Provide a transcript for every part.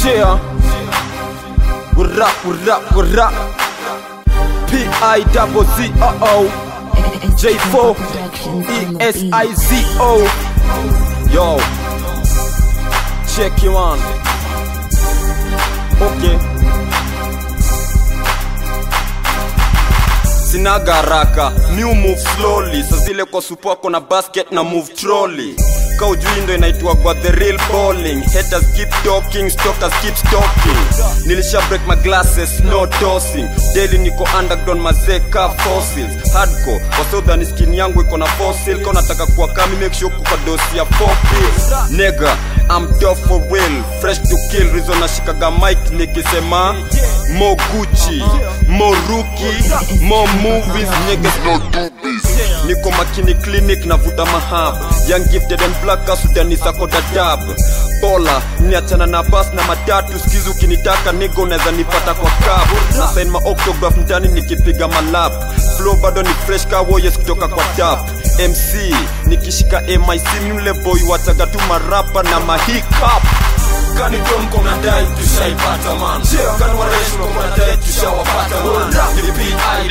Yeah. What up, what up, what up? P-I double Z O O J4 E-S-I-Z-O Yo Check you on Okay Sinaga haraka, mi move slowly Sa zile kwa supoko na basket na move trolley Ka ujui ndo inaitwa kwa the real bowling Haters keep talking, stalkers keep stalking Nilisha break my glasses, no dosing Daily niko underground mazeka fossils Hardcore, wasoudhani skin yangu iko na fossil Ka unataka kuwa kami make sure kuka dosi ya 4 pills Nigga, I'm dope for real Fresh to kill, reason nashikaga mic nikisema More Gucci, more rookie, more movies Niggas no doobies Niko makini clinic navuta mahab Young gifted and black kasudani sako dadab Bola, niachana na bas na matatu Skizi ukinitaka nigo unaweza nipata kwa cab Na sign ma octograph mtani nikipiga malap Flow bado ni fresh ka warriors kutoka kwa tap MC, nikishika MIC mle boy wataga tu marapa na mahiccup Kani dom kona dai tushaipata man Kani wareshi kona dai tushawapata man Ni P.I.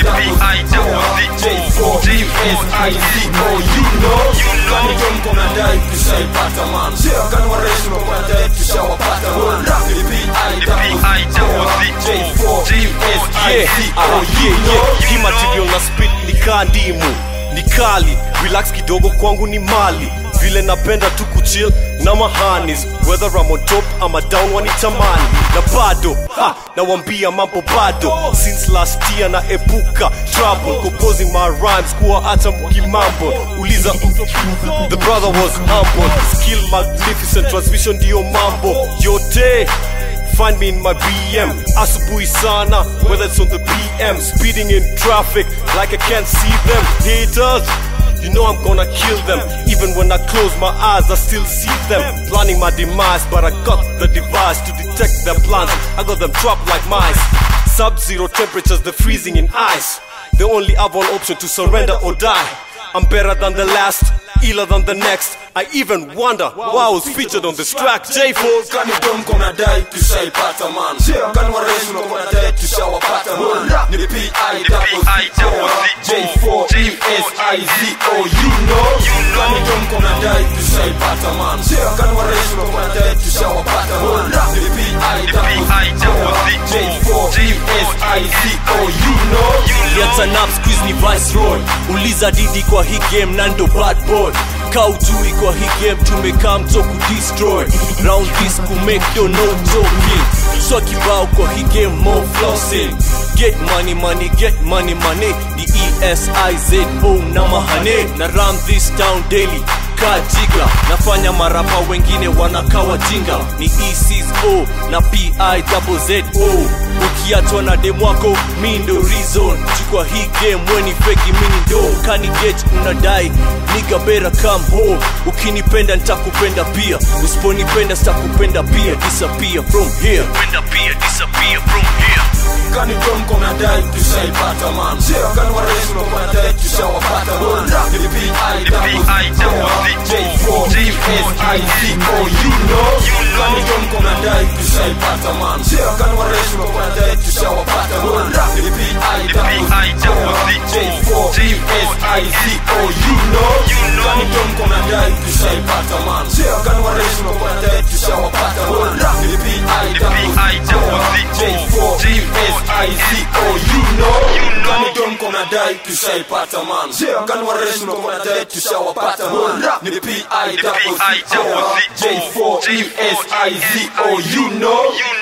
double J4 E-S-I-Z-O You know Kani dom kona dai tushaipata man Kani wareshi kona dai tushawapata man Ni P.I. double J4 E-S-I-Z-O You know hii material na spit ni kaa ndimu ni kali relax kidogo kwangu ni mali vile napenda tu kuchill na mahanis whether I'm on top ama down wanitamani na bado ha, nawambia mambo bado since last year na epuka trouble composing my rhymes kuwa hata mkimambo uliza the brother was humble skill magnificent transmission ndiyo mambo yote Find me in my BM, asubuhi sana, whether it's on the PM, speeding in traffic like I can't see them. Haters, you know I'm gonna kill them. Even when I close my eyes, I still see them. Planning my demise, but I got the device to detect their plans. I got them trapped like mice. Sub zero temperatures, they're freezing in ice. They only have one option to surrender or die. I'm better than the last, iller than the next. I even wonder why I was featured on this track. J4 Kani dom kona dai tushaipata man Kani wareshi kona dai tushawapata man Ni P.I. double J4 E-S-I-Z-O You know Kani dom kona dai tushaipata man Kani wareshi kona dai tushawapata man Ni P.I. double J4 E-S-I-Z-O You know Lianza nap squeeze ni viceroy uliza didi kwa hii game nando bad boy kaujui kwa hii game tumekaa mto kudestroy round this kumake do no joking so kibao kwa hii game more flossing get money money get money money ni esizo na mahane na ram this town daily kajiga nafanya marapa wengine wanakawa jinga ni eco na pizo ukiachwa na demwako mi ndo reason chukwa hii game weni feki mini ndo kani get unadai niga bera come home ukinipenda nitakupenda pia usiponipenda sitakupenda pia disappear from here penda pia disappear from here Kani dom kona dai tushaipata man Kani wareshi kona dai tushawapata man Ni P.I. double J4 E-S-I-Z-O You know Kani dom kona dai tushaipata man Kani wareshi kona dai tushawapata man Ni P.I. double J4 E-S-I-Z-O You know Kani dom kona dai tushaipata man Kani wareshi kona dai tushawapata man Ni P.I. double J4 E-S-I-Z-O You know Kani dom kona dai tushaipata man Kani wareshi kona dai tushawapata man Ni P.I. double J4 E-S-I-Z-O You know